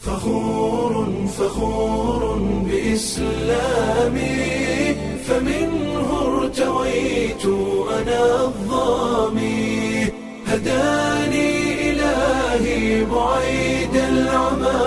فخور فخور بإسلامي فمنه ارتويت أنا الظامي هداني إلهي بعيد العمى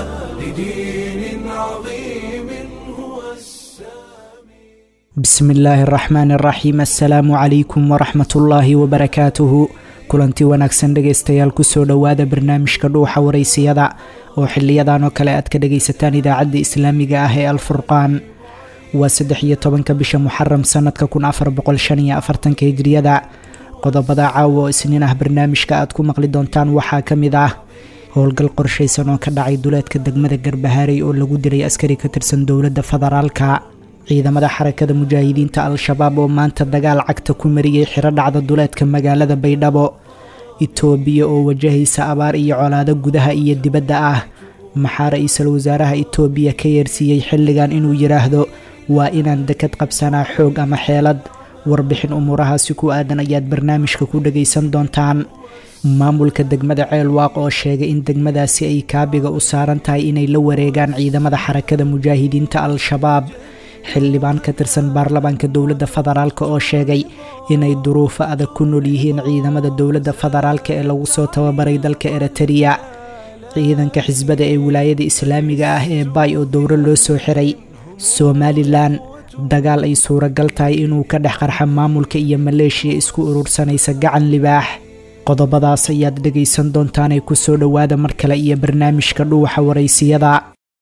لدين عظيم هو السامي bismi illaahi araxmaan araxiim assalaamu calaykum waraxmat ullaahi wabarakaatuhu kulanti wanaagsan dhegaystayaal kusoo dhowaada barnaamijka dhuuxa waraysiyada oo xiliyadan oo kale aad ka dhagaysataan idaacadda islaamiga ah ee alfurqaan waa saddex iyo tobanka bisha muxaram sanadka kun afar boqol shan iyo afartanka hijriyada qodobada caawa oo isniin ah barnaamijka aad ku maqli doontaan waxaa ka mid ah howlgal qorshaysan oo ka dhacay duleedka degmada garbahaarey oo lagu dilay askari ka tirsan dowladda federaalka ciidamada xarakada mujaahidiinta al-shabaab oo maanta dagaal cagta ku mariyey xiro dhacda duleedka magaalada baydhabo itoobiya oo wajahaysa abaar iyo colaado gudaha iyo dibadda ah maxaa ra-iisul wasaaraha itoobiya ka yeersiiyey xilligan inuu yidhaahdo waa inaan dekad qabsanaa xoog ama xeelad warbixin umuurahaasi ku aadan ayaad barnaamijka ku dhagaysan doontaan maamulka degmada ceelwaaq oo sheegay in degmadaasi ay kaabiga u saaran tahay inay la wareegaan ciidamada xarakada mujaahidiinta al-shabaab xildhibaan ka tirsan baarlamaanka dowladda federaalk oo sheegay inay duruufo adag ku nool yihiin ciidamada dowladda federaalk ee lagu soo tababaray dalka eritrea ciidanka xisbada ee wilaayada islaamiga ah ee baay oo dowro loo soo xiray somalilan dagaal ay suuragal tahay inuu ka dhex qarxa maamulka iyo maleeshiya isku urursanaysa gacan libaax qodobadaas ayaad dhegaysan doontaanee kusoo dhowaada mar kale iyo barnaamijka dhuuxa waraysiyada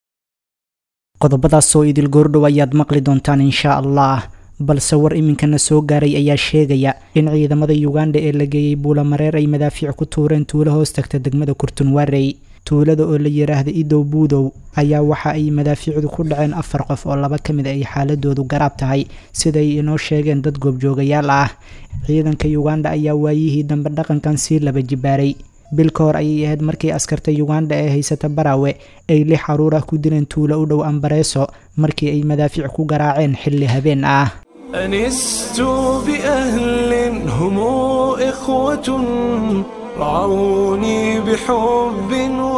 qodobadaasoo idil goordhow ayaad maqli doontaan inshaa allah balse war iminkana soo gaaray ayaa sheegaya in ciidamada yuganda ee la geeyey buulamareer ay madaafiic ku tuureen tuulo hoos tagta degmada kurtunwarey tuulada oo la yidhaahda idow buudow ayaa waxa ay madaafiicdu ku dhaceen afar qof oo laba ka mid ay xaaladoodu garaab tahay siday inoo sheegeen dad goobjoogayaal ah ciidanka yuganda ayaa waayihii dambe dhaqankan sii laba jibaaray bil ka hor ayay ahayd markii askarta yuganda ee haysata baraawe ay lix caruur ah ku dileen tuulo u dhow ambareeso markii ay madaafiic ku garaaceen xilli habeen ah أنست بأهل هم إخوة رعوني بحب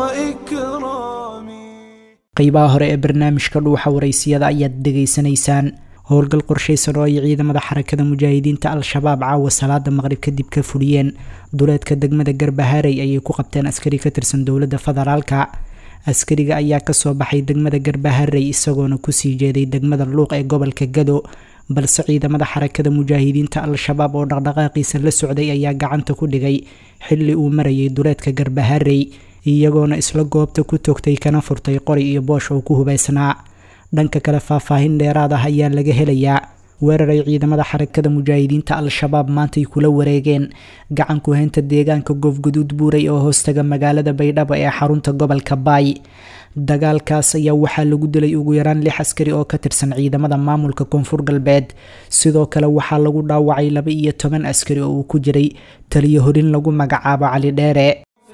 وإكرام qeybaha hore ee barnaamijka dhuuxa waraysiyada ayaad dhegaysanaysaan howlgal qorshaysan oo ay ciidamada xarakada mujaahidiinta al-shabaab caawa salaada maqrib kadib ka fuliyeen duleedka degmada garbahaarey ayay ku qabteen askari ka tirsan dowladda federaalka askariga ayaa kasoo baxay degmada garbaharey isagoona kusii jeeday degmada luuq ee gobolka gado balse ciidamada xarakada mujaahidiinta al-shabaab oo dhaqdhaqaaqiisa la socday ayaa gacanta ku dhigay xilli uu marayay duleedka garbaharey iyagoona isla goobta ku togtay kana furtay qori iyo boosh oo ku hubaysnaa dhanka kale faahfaahin dheeraad ah ayaa laga helayaa weerar ay ciidamada xarakada mujaahidiinta al-shabaab maantay kula wareegeen gacan ku-haynta deegaanka goofguduud buuray oo hoostaga magaalada baydhabo ee xarunta gobolka baay dagaalkaas ayaa waxaa lagu dilay ugu yaraan lix askari oo ka tirsan ciidamada maamulka koonfur galbeed sidoo kale waxaa lagu dhaawacay laba iyo toban askari oo uu ku jiray taliyo horin lagu magacaabo cali dheere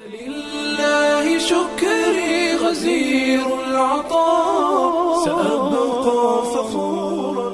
فلله شكري غزير العطاء سأبقى فخورا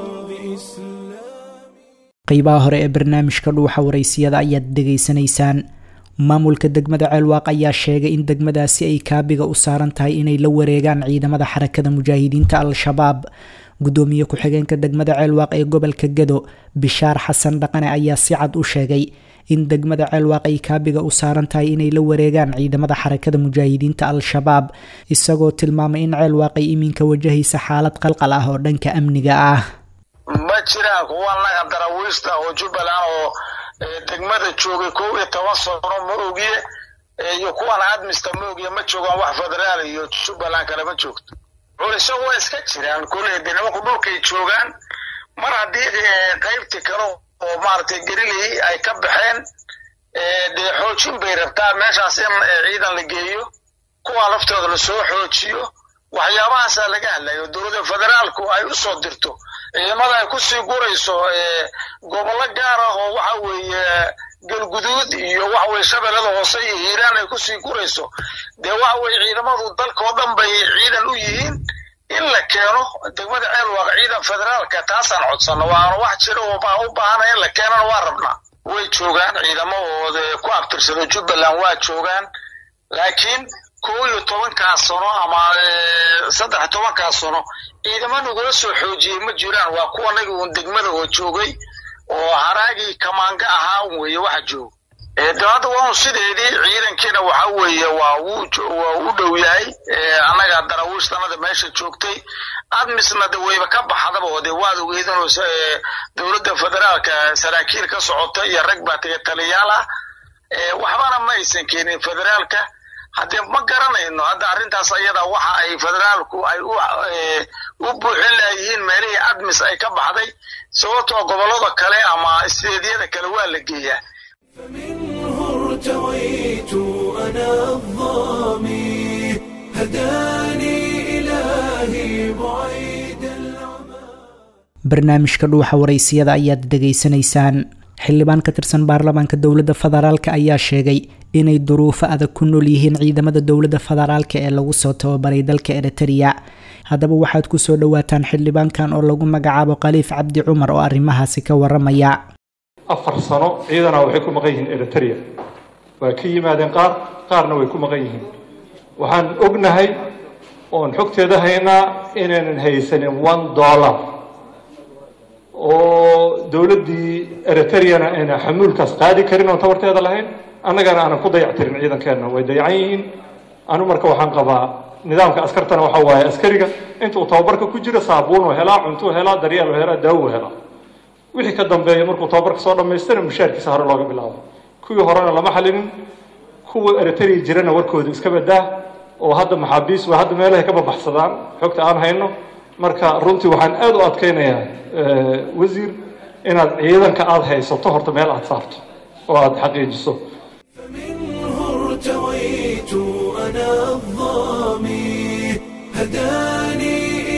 بإسلامي qeybaha hore ee barnaamijka dhuuxa waraysiyada ayaad dhegaysanaysaan maamulka degmada ceelwaaq ayaa sheegay in degmadaasi ay kaabiga u saaran tahay inay la wareegaan ciidamada xarakada mujaahidiinta al-shabaab gudoomiye ku-xigeenka degmada ceelwaaq ee gobolka gado bishaar xasan dhaqane ayaa si cad u sheegay in degmada ceelwaaq ay kaabiga u saaran tahay inay la wareegaan ciidamada xarakada mujaahidiinta al-shabaab isagoo tilmaamay in ceelwaaq ay iminka wajahaysa xaalad qalqal ah oo dhanka amniga ah ma jiraan kuwa naga darawiista oo jubbaland oo eh, degmada joogay kow iyo toban sano ma ogiye eh, iyo kuwan admista ma ogiye ma joogaan wax federaal iyo jubbaland kale ma joogto culiso waa iska jiraan koley de nimanku dhulkay joogaan mar haddii eh, qaybti kale oo maaragtay geriley ay ka baxeen eh, dee xoojin bay rabtaa meeshaas in eh, ciidan la geeyo kuwa laftooda lasoo xoojiyo waxyaabahaasaa laga hadlayo dowladda federaalku ay u soo dirto ciidamada ay kusii gurayso eh, gobollo gaar ah oo waxa weeye galguduud iyo waxa weye shabeellada hoose iyo hiiraan ay kusii gurayso dee waxa weye ciidamadu dalkao dhan bay ciidan u yihiin in la keeno degmada ceelwaaq ciidan federaalka taasaan codsanno waana wax jira oo baan u baahana in la keenana waa rabnaa way joogaan ciidamahooda ku abtirsado jubbaland waa joogaan laakiin kow iyo tobankaas sano ama saddex tobankaas sano ciidamo nagula soo xoojiyey ma jiraan waa kuwanagi uun degmada oo joogay oo haraagii kamaanga ahaa un weeye waxa jooga de hadda waa un sideedii ciidankiina waxa weeye waa waa u dhow yahay annaga darawiishtanada meesha joogtay admisna de wayba ka baxdaba oo dee waad ogeydinoo dowladda federaalka saraakiil ka socota iyo rag baa taga taliyaal ah waxbana ma aysan keenin federaalka haddee ma garanayno hadda arrintaas ayada waxa ay federaalku ay u buuxin layihiin meelihii admis ay ka baxday sababtoo gobollada kale ama isteedyada kale waa la geeyaa فمنه ارتويت أنا الظامي هداني إلهي بعيد العمى barnaamijka dhuuxa waraysiyada ayaad dhegaysanaysaan xildhibaan ka tirsan baarlamaanka dowladda federaalk ayaa sheegay inay duruufo adag ku nool yihiin ciidamada dowladda federaalk ee lagu soo tababaray dalka eritereya haddaba waxaad kusoo dhawaataan xildhibaankan oo lagu magacaabo khaliif cabdi cumar oo arrimahaasi ka waramaya afar sano ciidana waxay ku maqan yihiin eriterea waa ka yimaadeen qaar qaarna way ku maqan yihiin waxaan ognahay oon xogteeda haynaa inaynan haysanin one dollar oo dowladdii eritereana ayna xamuulkaas qaadi karin oon tabarteeda lahayn annagana aanan ku dayactirin ciidankeenna way dayacan yihiin anu marka waxaan qabaa nidaamka askartana waxaa waaye askariga intuu tababarka ku jiro saabuun uu helaa cuntuu helaa daryeel uu helaa daawo uu helaa wixii ka dambeeya markuu tababarka soo dhammaystana mushaarkiisa hore looga bilaabo kuwii horena lama xalinin kuwa eriterea jirana warkooda iska badaa oo hadda maxaabiis waa hadda meelahay ka babaxsadaan xogta aan hayno marka runtii waxaan aada u adkaynayaa wasiir inaad ciidanka aada haysato horta meel aada saarto oo aada xaqiijiso فمنه ارتويت أنا الظامي هداني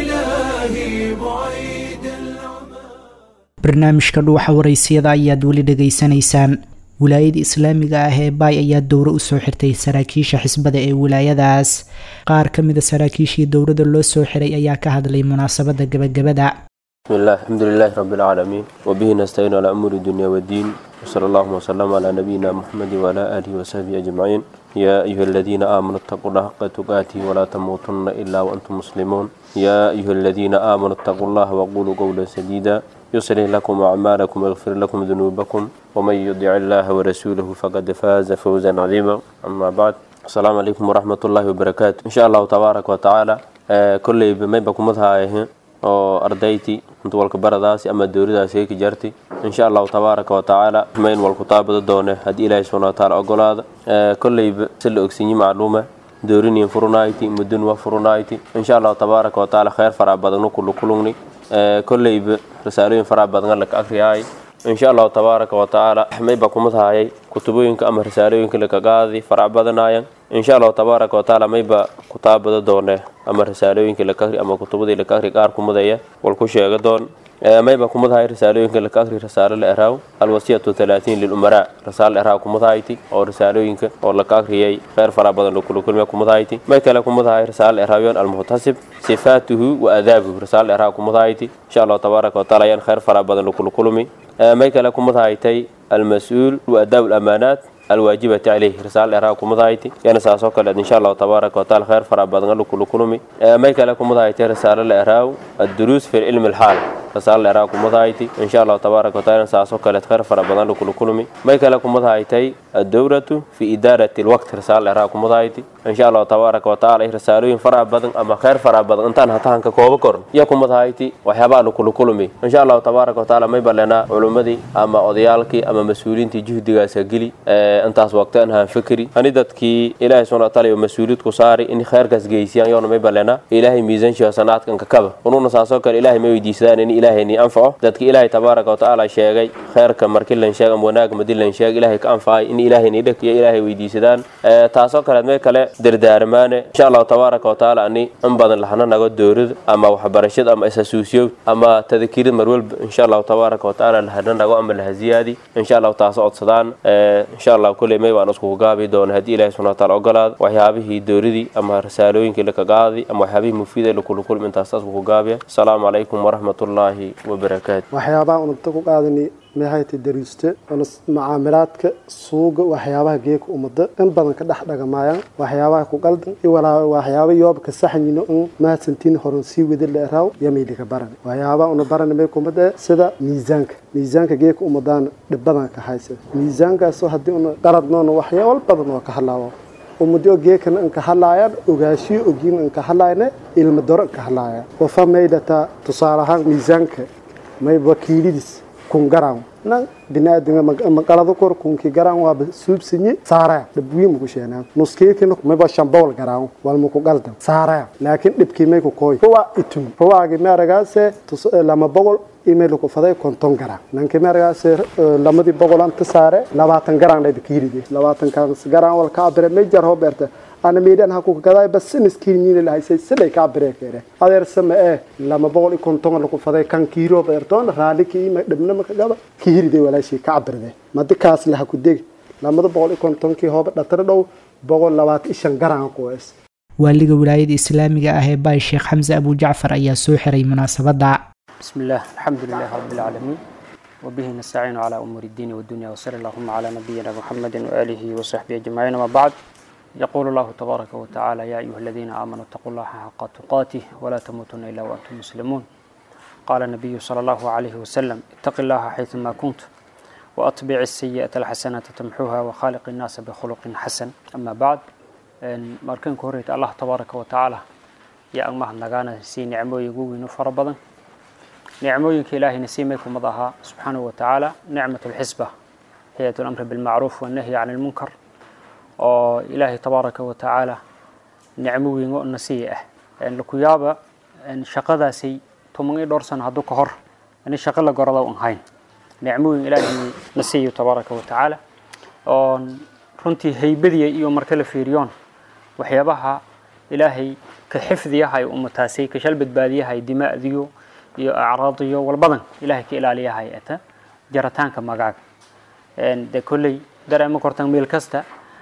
إلهي بعيد العمى barnaamijka dhuuxa waraysiyada ayaad weli dhegaysanaysaan wilaayada islaamiga ah ee baay ayaa dowro usoo xirtay saraakiisha xisbada ee wilaayadaas qaar ka mida saraakiishii dowrada loo soo xiray ayaa ka hadlay munaasabada gebagabada بسم الله الحمد لله رب العالمين وبه نستعين على أمور الدنيا والدين وصلى الله وسلم على نبينا محمد وعلى آله وصحبه أجمعين يا أيها الذين آمنوا اتقوا الله حق تقاته ولا تموتن إلا وأنتم مسلمون يا أيها الذين آمنوا اتقوا الله وقولوا قولا سديدا يصلح لكم أعمالكم ويغفر لكم ذنوبكم ومن يطع الله ورسوله فقد فاز فوزا عظيما أما بعد السلام عليكم ورحمة الله وبركاته إن شاء الله تبارك وتعالى آه كل ما بكم مذها oo ardayti inta walka baradaasi ama dowladaasi ay ka jartay insha allahu tabaaraka wa tacaala mayn walku taabada doone haddii ilaahay subhana wataala ogolaada kolleyba si la ogsinyi macluuma dooriniin furunayti mudun wa furunayti insha allahu tabaaraka wa tacaala khayr fara badanu kulu kulungni kolleyba risaalooyin fara badan laka akriyaay insha allahu tabaaraka wa tacaala mayba kumadhaayay kutubooyinka ama risaalooyinka lakagaadi farac badanayan insha allahu tabaaraka wa tacaala mayba kutaabada doone ama risaalooyinka lakakri ama kutubadii lakakri qaar kumadaya wal ku sheega doon mayba kumadhaay risaalooyinka lakakri risaalo la eraaw alwasiyatu talaatiin lilumaraa risaalo eraaw kumadhayti oo risaalooyinka oo laka akriyay kheyr fara badan lokulakulmiya kumadhayti may kale kumadhaay risaalo eraawiyon almuhtasib sifaatuhu wa adaabuhu risaalo eraaw kumadhayti insha allahu tabaaraka wa tacaala yan kheyr fara badan lokulakulmi may kale kumadhaytay almas-uul wa adaabu lamaanaat alwaajibati caleyh risaal dheeraha kumadahayta yana saasoo kale insha allahu tabaaraka wataala kheyr fara badan lukulukulumi may kale kumadahayta risaalo la eraaw adduruus fi cilmi alxaal risaalo dheeraha kumadahayta insha allahu tabaaraka wataala yana saasoo kale kheyr fara badan lukulukulumi may kale kumadahaytay addowratu fi idaarati alwaqt risaalo dheeraha kumadahayta insha allahu tabaaraka wataala risaalooyin fara badan ama kheyr fara badan intaan hatahanka kooba koran iyo kumadahayta waxyaabaha lukulukulumi insha allahu tabaaraka wataala may balena culumadii ama odayaalkii ama mas-uuliintii juhdigaasa geli intaas waqtaan haan fikri ani dadkii ilaahay subhana wataala iyo mas-uuliyad ku saari in kheyrkaas geysiyaan yoona may balena ilaahay miisanshiyo sanaadkan kakaba ununa saasoo kale ilaahay ma weydiisadaan in ilaahay ni anfaco dadki ilaahay tabaaraka watacaala sheegay kheyrka marki lan sheeg ama wanaag madi lan sheeg ilaahay ka anfacay in ilaahay ni dheg iyo ilaahay weydiisadaan taasoo kaleed may kale dardaarmaane insha allahu tabaaraka watacaala ani in badan lahana nago doorida ama waxbarashada ama isasuusiyo ama tadakirida marwalba insha allahu tabaaraka watacaala lahana nago ama lahaziyaadi insha allahu taas codsadaan insha allah kuley may waan iskugu gaabi doona haddii ilahi subxana wataala ogolaado waxyaabihii dooridii ama risaalooyinkii lakagaadi ama waxyaabihii mufiida lakulukulm intaas taas kugu gaabiya asalaamu calaykum waraxmatullaahi wabarakaatu waxyaabaha unugta ku qaadani maxayta dariiste macaamilaadka suuga waxyaabaha geeka umada in badan ka dhex dhagamayaan waxyaabaha ku qaldan iyo waxyaaba yoobka saxnino in mahadsantiin horan sii wada leeraaw yamaydhiga baran waxyaabaha una baran may kumada sida miisaanka miisaanka geeka umadaan dhibadan ka haysa miisaankaasoo haddii una qaradnoona waxyaaba badan oo ka hadlaawo ummadoo geekana inka hadlaayaan ogaashiyo ogiin inka hadlaayana ilma doro inka hadlaayaan wafa maydhataa tusaale ahaan miisaanka may wakiilidis kun garan nan binaadinga maqalada kor kunki garan waaba suubsinye saaraya dhibwiin muku sheenaan nuskeekina mayba shambowl garan wal muku qaldan saaraya laakiin dhibkii may ku kooy ruwa itun ruwaagi meeragaase lama boqol email ku faday konton garan nanki meeragaase lamadii boqol anta saare labaatan garan dhayba kiiride labaatan kaas garan wal ka abire mejar hoberta ana meedhan ha ku gaday bas miskiin la haysay siday ka breekere adeer sama ee lama boqol iyo konton la ku faday kan kiiro beertoon raali ki ma dhibna ma gaba kiiride walaashii ka cabirde madikaas la ku deg lamada boqol iyo konton ki hooba dhatar dhow boqol labaatan iyo shan garan qoys waaliga wilaayada islaamiga ah ee baay sheekh xamse abu jacfar ayaa soo xiray munaasabadda بسم الله الحمد لله رب العالمين وبه نستعين على أمور الدين والدنيا وصلى اللهم على نبينا محمد وآله وصحبه أجمعين وما بعد يقول الله تبارك وتعالى يا أيها الذين آمنوا اتقوا الله حق تقاته ولا تموتن إلا وأنتم مسلمون قال النبي صلى الله عليه وسلم اتق الله حيثما كنت وأتبع السيئة الحسنة تمحوها وخالق الناس بخلق حسن أما بعد markan ku horeyta allah tabaaraka wa tacaala yaa ang mahadnagaana sii nicmooyin ugu fara badan nicmooyinka ilaahayna sii may kumad ahaa subxaanahu wa tacaala nicmat lxisba hay-at lamri bilmacruuf wannahyi can ilmunkar oo ilaahay tabaaraka wa tacaala nicmo weyn oo nasiya ah laku yaaba shaqadaasay toban iyo dhowr sano hadduu ka hor ani shaqo la gorada un hayn nicmo weyn ilaahay nasiyo tabaaraka wa tacaala oo runtii haybadiya iyo marka la fiiriyoon waxyaabaha ilaahay ka xifdiyahay ummataasay ka shal badbaadiyahay dimaa'diyo iyo acraadiyo walbadan ilaahay ka ilaaliyahay ata jarataanka magaaga de kolley dareema kortan meel kasta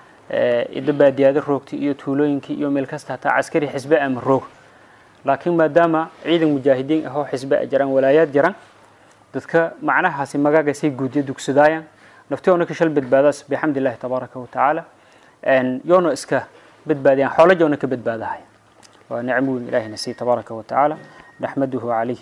ida baadiyaada roogta iyo tuulooyinkii iyo meel kasta hataa caskari xisbe ama roog laakiin maadaama ciidan mujaahidiin ahoo xisbe a jiraan walaayaad jiraan dadka macnahaasi magaagasay guudya dugsadaayaan naftiyoona ka shal badbaadaas bixamdi illaahi tabaaraka wa tacaala yoona iska badbaadiyaan xoolo joona ka badbaadahay waa nicmo weyn ilaahina sii tabaaraka wa tacaala naxmaduhu calayh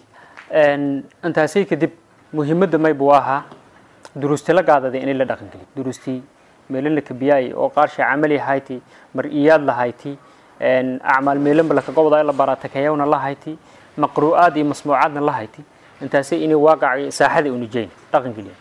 intaasay kadib muhiimadda maybu ahaa duruusti la gaadaday inay la dhaqangeli duruustii meelana kabiyaay oo qaarsha camali hayti mar-iyaad lahayti acmaal meelanba lakagobda la baratakayawna lahayti maqru'aad iyo masmuucaadna lahayti intaasay inay waaqaci saaxada unujeyn dhaqangeliya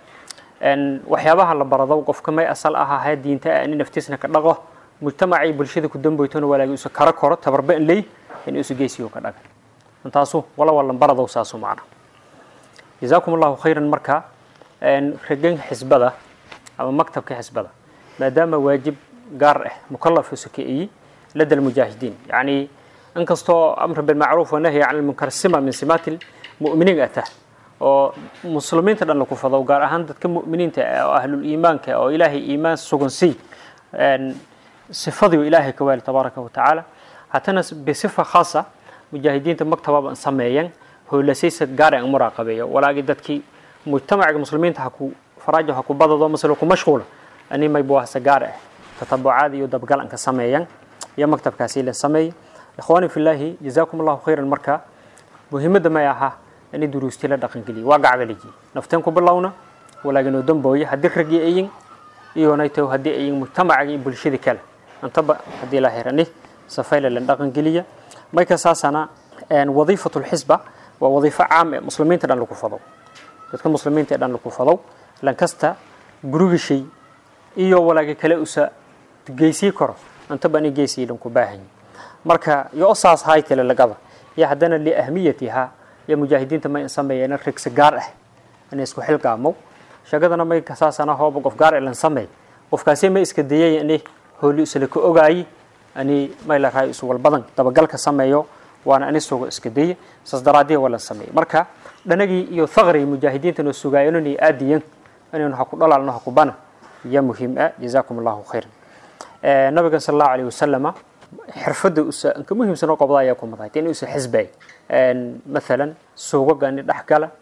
waxyaabaha la barado qofka may asal ahahay diinta ani naftiisna ka dhaqo mujtamacii bulshada ku damboytona walaagi usa kara koro tabarba in ley in isu geysiyo ka dhaga intaasu wala walan baradow saasu macna jazaakum allahu khayran marka ragan xisbada ama maktabka xisbada maadaama waajib gaar ah mukalaf sukeeyi lada almujaahidiin yacni inkastoo amr bilmacruuf wanahyi can ilmunkar sima min simaati lmu'miniin atah oo muslimiinta dhan laku fado gaar ahaan dadka mu'miniinta oo ahlul iimaanka oo ilaahay iimaan sugan sii sifadiiu ilaahay ka waali tabaaraka wa tacaala hatana bisifa khaasa mujaahidiinta maktababa sameeyan hoolasaysa gaar aan muraaqabeeyo walaagi dadkii mujtamaciga muslimiinta haku faraajo haku badado masalo ku mashquula ani maybuahsa gaar ah tatabucaad iyo dabgal aan ka sameeyan iyo maktabkaasi la sameeyay ikhwaani filaahi jazaakum allahu khayran marka muhiimadda may ahaa inay duruusti la dhaqangeliyo waa gacgaliji nafteen ku bilowna walaaginoo dambooye haddii raggii ayin iyonayto haddii ayin mujtamacaga iyo bulshada kale intaba haddii la hirani safayla la dhaqangeliya marka saasana wadiifatu lxisba waa wadiifo caam ee muslimiinta dhan lagu fado dadka muslimiinta ee dhan lagu fado lankasta gurigishay iyo walaagi kale usa geysii karo intaba ani geysii dhan ku baahanyi marka yo saas haytale lagaba iyo haddana liahmiyatiha iyo mujaahidiinta may sameeyeen rigsi gaar ah inay isku xilqaamo shagadana may saasana hooba qof gaar ilan sameey qofkaasi ma iska dayay ini hooli isla ka ogaayi ani may la raay isu walbadan dabagalka sameeyo waana ani sugo iska daya saas daraadiya wala sameey marka dhanagii iyo thaqri mujaahidiinta noo sugaayeen inay aadiyan inaynu ha ku dhalaalno ha ku bana iyo muhiim ah jazaakum allahu khayran nabiga sal allahu alayhi wasalama xirfadda usa inka muhiimsan oo qobda ayaa ku madahay in usa xisbay maalan suugaga ini dhex gala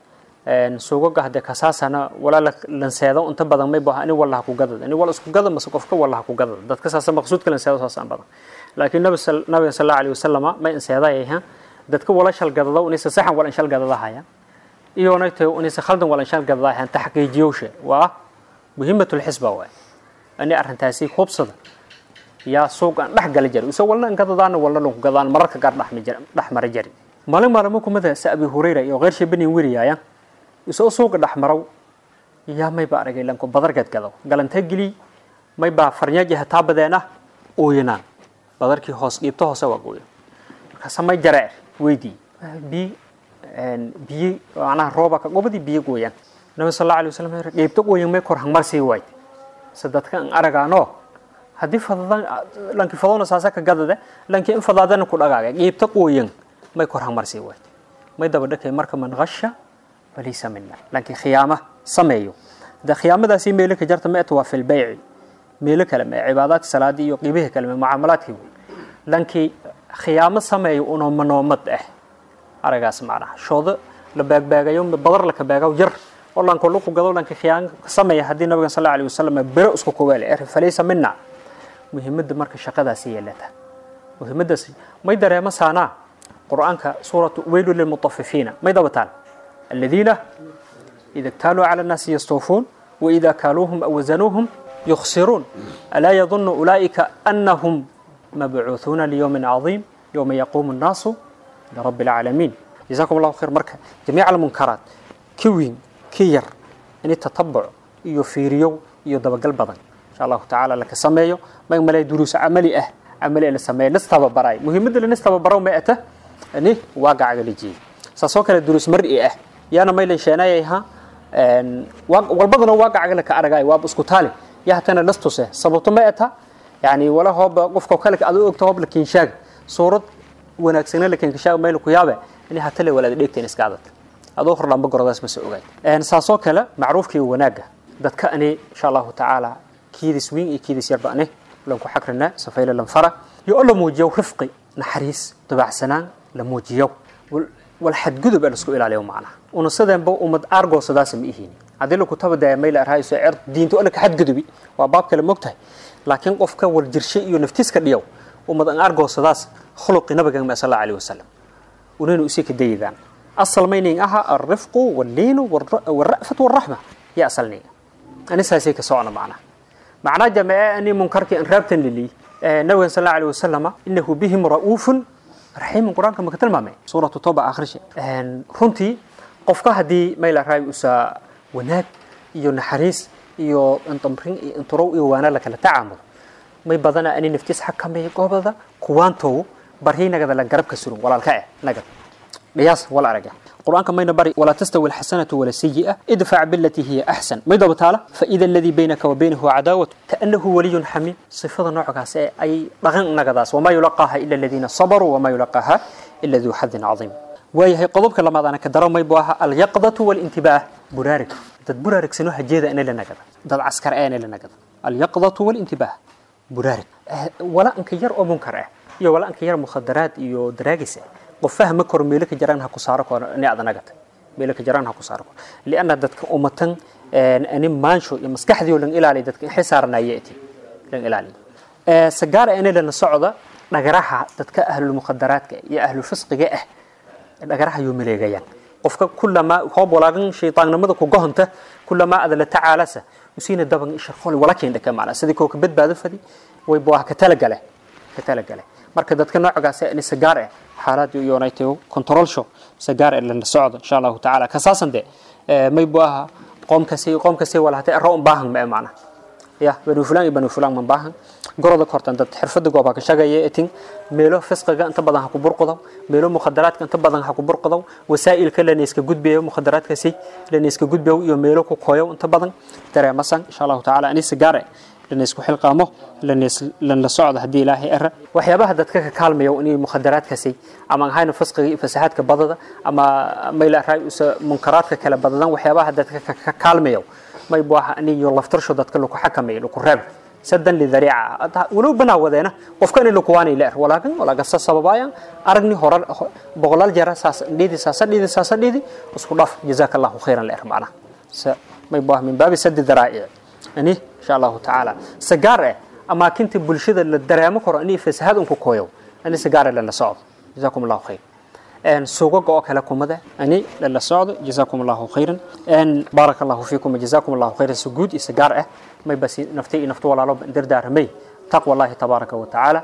suugaga hadee kasaasana walaa lanseedo inta badan may baha ini wallaha ku gadad ini wal isku gada mase qofka wallaha ku gadad dadka saasa maqsuudka lanseedo saasaan badan laakiin nabi nabiga sal allahu alayhi wasalama may inseedayayha dadka wala shal gadado inaysa saxan wala inshal gadadahaya iyona tahay inaysa khaldan wala inshal gadadahayan taxqiijiyowshe waa muhimatul xisba waay ani arrintaasi hubsada yaa suuq aan dhex gali jari ise walna gadadaana walna lanku gadaan mararka gaar dhex mara jari maalin maalimo kumada sa abi hurayra iyo qeyrsha bani weriyaaya isoo suuqa dhex marow yaa mayba aragay lanku badargeed gado galantee geli maybaa farnyaaji hataa badeena ooyanaan badarkii hoos dhiibto hoose waa gooyo markaasa may jareer weydii biyi biyi macnaha rooba ka gobadii biyo gooyaan nabi sal allahu alay wasalam dhiibto gooyan may kor hangmar sii wayd se dadka aan aragaano haddii fadadan lanki fadona saasa ka gadade lanki in fadaadana ku dhagaaga dhiibto gooyan may kor hangmar sii wayd may daba dhakay marka man qasha falaysa mina lanki khiyaama sameeyo de khiyaamadaasi meelo ka jarta meeta waa fil bayci meelo kale mee cibaadaadka salaadii iyo qiibihi kale mee mucaamalaadkii lankii khiyaamo sameeyo unoo manoomad ah aragaas macnaha shoodo la baagbaagayo badar la ka baagaw yar oo lanko luku gado lanki khiyaamo sameeya haddii nabiga sal allahu alayhi wasalam bero isku kogaale er falaysa mina muhiimadda marka shaqadaasi yeelata muhiimaddaasi may dareemo saanaa qur'aanka suuratu weylu lilmutafifiina may dabataan aladiina ida اktaaluu cala الnaasi yastawfuun waida kaaluuhum aw wazanuuhum يخسرون ألا يظن أولئك أنهم مبعوثون ليوم عظيم يوم يقوم الناس لرب العالمين جزاكم الله خير مركة جميع المنكرات كوين كير إن التطبع يفيريو يدبقل بدن إن شاء الله تعالى لك سميو ما يملي دروس عملي أه عملي أنا سمي نستوى براي مهم اللي نستوى براو ما أته أني واقع على جي ساسوك الدروس مرئي أه يانا ما يلشانايها والبدن واقع على كأرجاي واب اسكتالي yahatana lastuse sababto ma eta yani wala hooba qofka kale aad u ogto hoob lakin shaag suurad wanaagsana lakin shaag meel ku yaabe in hatale walaad dhigteen iska adad adoo hor lamba goradaas ma soo ogaay een saasoo kale macruufkii wanaaga dadka ani insha Allah taala kiidis wiin iyo kiidis yarba ani lan ku xakrina safayla lan fara iyo alla muujiyo rifqi naxariis dabacsanaan la muujiyo wal xadgudub aan isku ilaaliyo macnaha una sadanba umad argo sadaas ma ihiin haddii lagu tabadaya mayl arhayso cer diinto alla ka xadgudubi waa baab kale mogtahay laakiin qofka war jirshay iyo naftiiska dhiyow ummad aan argoosadaas khuluqi nabiga ma sallallahu alayhi wasallam unaynu usii ka daydaan asal maynin aha arifqu walliinu walra'fatu walraxma ya asalniga ani saasay ka socona macnaha macnaa jamee ani munkarkii an raabtan lili nabiga sallallahu alayhi wasallam innahu bihim ra'uufun raxiimun qur-aanka maka tilmaamay suuratu toba akhrisha runtii qofka haddii mayl arhay usaa wanaag iyo naxariis iyo intamrin iyo inturow iyo waana la kala tacaamulo may badana ani naftiis xakameeyo goobada kuwaantow barhi nagada la garabka surun walaalka eh nagad dhiyaas wala araga quraanka mayna bari wala tastawi alxasanatu wala sayi'a idfac billati hiya ahsan may daba taala fa ida alladhi baynaka wa baynahu cadaawatu kaannahu waliyun xamiim sifada noocaas ee ay dhaqan nagadaas wamaa yulaqaaha ila aladiina sabaruu wamaa yulaqaaha ila duu xadin cadiim waayahay qodobka lamaad ana ka daro may buu ahaa alyaqdatu walintibaah buraarig dad buraarigsano hajeeda ina la nagada dad caskar ee ina la nagada alyaqdatu walintibaah buraarig wala anka yar oo munkar ah iyo wala anka yar mukhadaraad iyo daraagis ah qof fahma karo meelo ka jaraan ha ku saaro karo ni aad nagata meelo ka jaraan ha ku saaro karo lianna dadka ummatan ani maansho iyo maskaxdii oo lan ilaaliyo dadka in xisaaranayati lan ilaaliyo sagaara ina la socda dhagaraha dadka ahlul mukhadaraadka iyo ahlul fisqiga ah dhagaraha ayuu maleegayaan qofka kulamaa hoob walaagan shaytaannimada ku gohonta kulamaa ada la tacaalasa usiina daban isharqoli wala keendhaka macna sidii koo ka badbaado fadi way buu ka talagale ka talagale marka dadka noocaas ah sagaar ah xaalad iyo united control show sagaar ee la socdo insha Allah taala kasaasan de may buu aha qoomkasi qoomkasi wala hatay roon baahan ma macna ya banu fulan iyo banu fulan man baahan goroda kortan dad xirfada gooba ka shaqeeya etin meelo fisqiga inta badan ha ku burqado meelo mukhadaraadka inta badan ha ku burqado wasaa'ilka la iska gudbiyo mukhadaraadkaasi la iska gudbiyo iyo meelo ku kooyo inta badan dareemasan insha Allah taala ani sigaare lana isku xilqaamo lana la socdo haddii ilaahay ara waxyaabaha dadka ka kaalmayo inay mukhadaraadkaasi ama ahayna fisqiga iyo fasahaadka badada ama mayla raay usa munkaraadka kala badadan waxyaabaha dadka ka kaalmayo may buu ahaa aniyo laftarsho dadka lagu xakameeyo lagu reeb sadan lidariica walow banaa wadeena qofka in lakuwaanay leer walaakin walaagasa sababaayaan aragni hore boqolaal jeera saas dhidi saasa dhidi saasa dhidi isku dhaaf jazaaka allahu khayran leer macnaha sa may baa min baabi sadi daraa'ic ani insha allahu tacaala sagaar eh amaakinta bulshada la dareemo karo ani fasahaad unku kooyow ani sagaar eh lana socdo jazaakum allahu khayr suugaga oo kale kumada ani lala socdo jazaakum allahu khayran baaraka allahu fiikum jazaakum allahu khayran si guud iyo sagaar ah may basi naftay iyo naftu walaalo dardaaramay taqwa allahi tabaaraka wa tacaala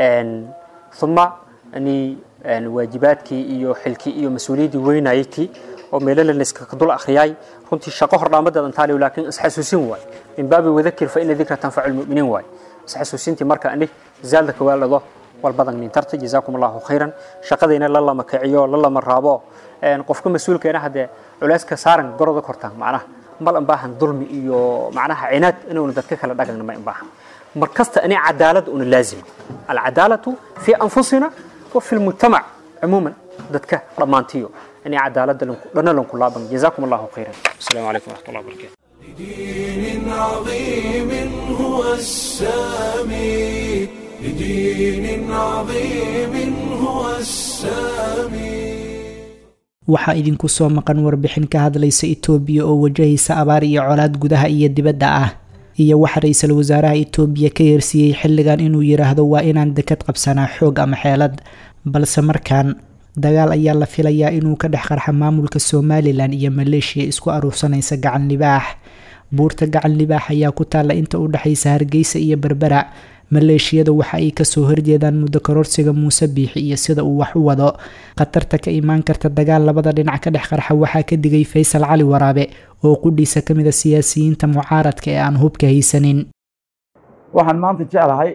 ثم ani waajibaadkii iyo xilkii iyo mas-uuliyaddii weynayay oo meelo la iska dul akhriyay runtii shaqo hordhaamadeedan taaliyo laakiin isxasuusin waay min baabi wadakir fa ina dikra tanfacu lmuminiin waay isxasuusintii marka ani zaalda kawaalado walbadan nintarta jazaakum allahu khayran shaqadayna la lama kiciyo la lama raabo qofka mas-uulkeena haddee culeyska saaran goroda kortaan macnaha mal an baahan dulmi iyo macnaha cinaad inuuna dadka kala dhagagna ma baahan mar kasta ani cadaalad una laazima alcadaalatu fi anfusina wa fi lmujtamac cumuuman dadka dhammaantiyo ani cadaalada dhana lanku laaban jazaakum allahu khayran asalaamu calaykum waraxmat allah barakatu لدين عظيم هو السامي لدين عظيم هو السامي waxaa idinku soo maqan warbixin ka hadlaysa itoobiya oo wajahaysa abaar iyo colaad gudaha iyo dibadda ah iyo waxa ra-iisul wasaaraha itoobiya ka yeersiiyey xilligan inuu yidhaahdo waa inaan dekad qabsanaa xoog ama xeelad balse markaan dagaal ayaa la filayaa inuu ka dhex qarxa maamulka somalilan iyo maleeshiya isku aruursanaysa gacan libaax buurta gacan libaax ayaa ku taalla inta u dhexaysa hargeysa iyo berbera maleeshiyada waxa ay kasoo horjeedaan muddo kororsiga muuse biixi iyo sida uu wax u wado khatarta ka imaan karta dagaal labada dhinac ka dhex qarxa waxaa ka digay faysal cali waraabe oo qudhiisa ka mid a siyaasiyiinta mucaaradka ee aan hubka haysanin waxaan maanta jeclahay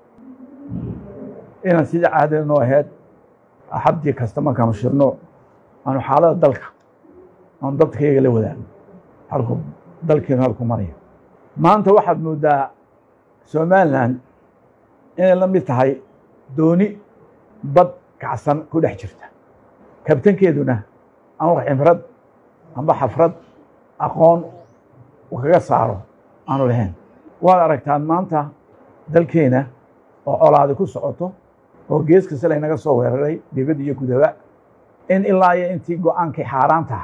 inaan sida caadada noo ahayd axabdii kasta markaanu shirno aanu xaalada dalka aanu dadkayga la wadaagno halku dalkeenu halku maraya maanta waxaad moodaa somalilan inay la mid tahay dooni bad kacsan ku dhex jirta kabtankeeduna aan wax cimrad amba xafrad aqoon uu kaga saaro aanu lahayn waad aragtaan maanta dalkeena oo colaadi ku socoto oo gees kasta laynaga soo weeraray dibad iyo gudaba in ilaa iyo intii go-aankii xaaraantaha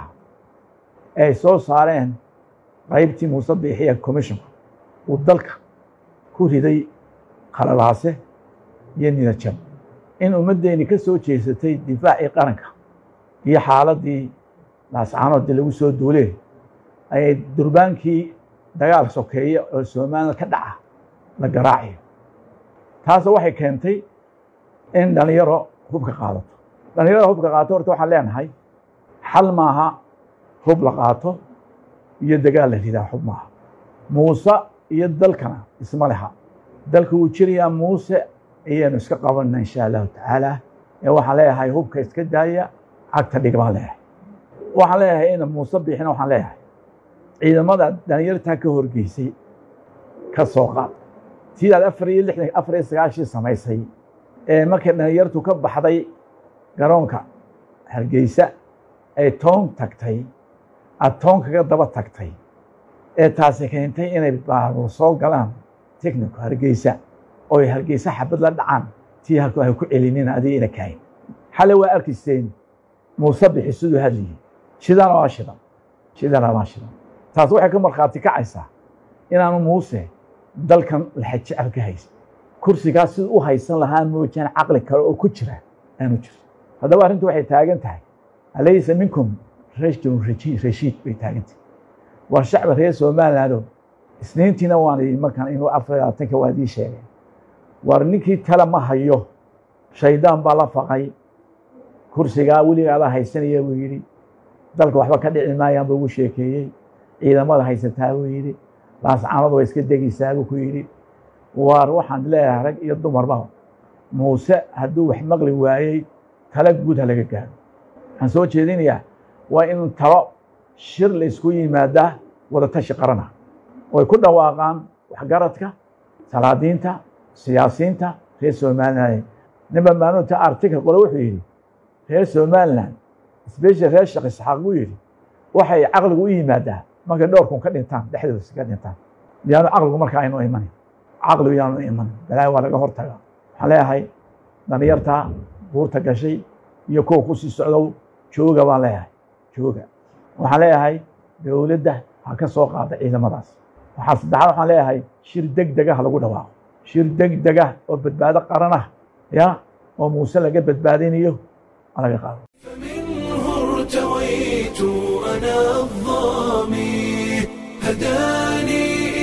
ay soo saareen qaybtii muuse biixiya commissionka uu dalka ku riday khalalaase iyo nidajab in ummaddeeni ka soo jeesatay difaacii qaranka iyo xaaladii laascaanoodii lagu soo duulee ayay durbaankii dagaal sokeeye oo somaliland ka dhaca la garaacayo taasoo waxay keentay in dhalinyaro hubka qaadato dhalinyarada hubka qaato horta waxaan leenahay xal maaha hub la qaato iyo dagaal la ridaa hub maaha muuse iyo dalkana isma leha dalka wuu jirayaa muuse ayaanu iska qabanna insha allahu tacaala ee waxaan leeyahay hubka iska daaya cagta dhig baan leeyahay waxaan leeyahay ina muuse bixina waxaan leeyahay ciidamada dhalinyartaa ka horgeysay ka soo qaad sidaad afar iyo lixdan afar iyo sagaashii samaysay ee markay dhalinyartu ka baxday garoonka hargeysa ay toon tagtay aad toon kaga daba tagtay ee taasi keentay inay baabuur soo galaan technico hargeysa oo ay hargeysa xabad la dhacaan tii halku ay ku celinin adiga ina kahayn xale waa arkayseen muuse bixi siduu hadlayay shidana waa shidan shidana waa shidan taas waxay ka markhaati kacaysaa inaanu muuse dalkan laxajecel ka haysan kursigaas siduu u haysan lahaa moojaan caqli kale oo ku jira aanu jiro haddaba arrintu waxay taagan tahay alaysa minkum rajulun rashiid bay taagan tahay war shacbi reer somalilandoo isniintiina waan idin markaan inuu afar labaatanka waa idii sheegay war ninkii tale ma hayo shaydaan baa la faqay kursigaa weligaada haysanaya buu yidhi dalka waxba ka dhici maayaan buu ugu sheekeeyey ciidamada haysataa buu yidhi laascaanadu way iska degaysaa buu ku yidhi waar waxaan leeyahay rag iyo dumarba muuse hadduu wax maqli waayey talo guud ha laga gaaro waxaan soo jeedinayaa waa in talo shir la isku yimaadaa wadatashi qarana oo ay ku dhawaaqaan waxgaradka salaadiinta siyaasiyiinta reer somaliland ninba maalinta article qole wuxuu yidhi reer somaliland special reer sheekh isxaaq buu yidhi waxay caqligu u yimaadaa markay dhowrkun ka dhintaan dhexdooda ka dhintaan miyaanu caqligu markaa aynu imanin caqli yaanu iman balaayo waa laga hortaga waxaan leeyahay dhalinyarta buurta gashay iyo kuwa kusii socdow jooga baan leeyahay jooga waxaan leeyahay dowladda ha ka soo qaada ciidamadaas waxaa saddexaad waxaan leeyahay shir deg dega ha lagu dhawaaqo shir deg dega oo badbaado qaran ah ya oo muuse laga badbaadinayo ha laga qaado فمنه ارتويت أنا الظامي هداني